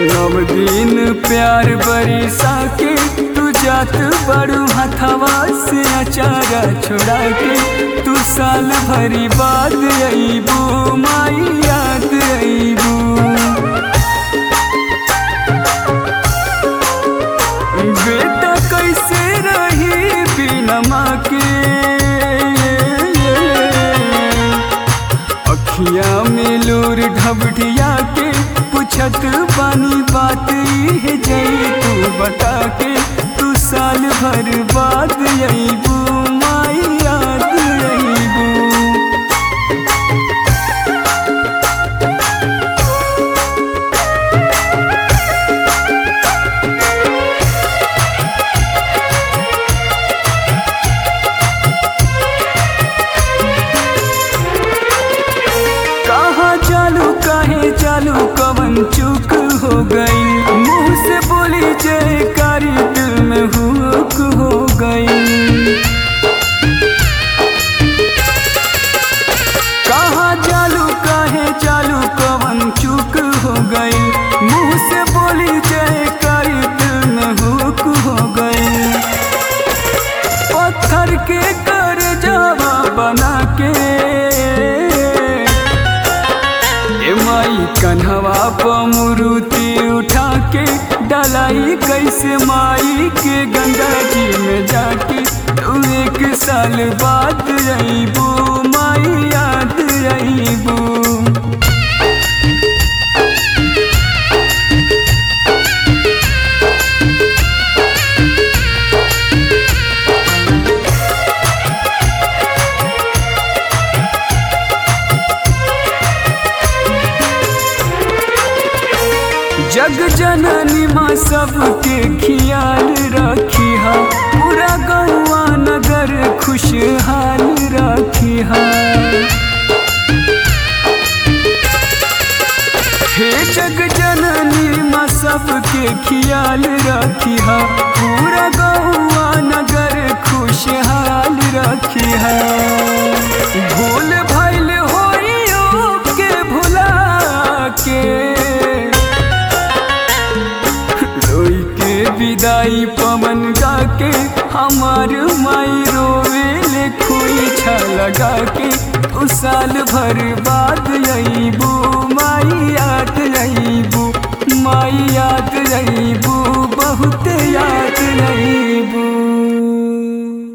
नव दिन प्यार बरिसा के तू जात बड़ू हथवा से अचारा छोड़ा के तू साल भरी बाद अबू माई याद अबू बेटा कैसे रही बिना माँ के अखिया में लूर ढबढिया के पूछत बानी बात है जई तू बता के तू साल भर बाद अबू माई याद अबू कहाँ चालू काहे चालू कवन चूक हो गई मुंह से बोली जयकारी दिल में हुक हो गई कहाँ चालू काहे चालू कवन चूक हो गई मुंह से बोली जयकारी दिल में हुक हो गई पत्थर के कर जावा बना के ए माई कन्हवा पमुरुति उठा के डलाई कैसे माई के गंगा जी में जाके तू एक साल बाद अबू माई याद अबू जग जननी माँ सबके खियाल रखी हा पूरा गौआ नगर खुशहाल रखी हा हे जग जननी माँ सबके खियाल रखी हा पूरा गौआ नगर खुशहाल रखी हा भूल भैल होइयो के भुला के रोई के विदाई पवन गा के हमार माई रोवे ले खोई छा लगा के उ साल भर बाद अबू माई याद अबू माई याद अबू बहुत याद अबू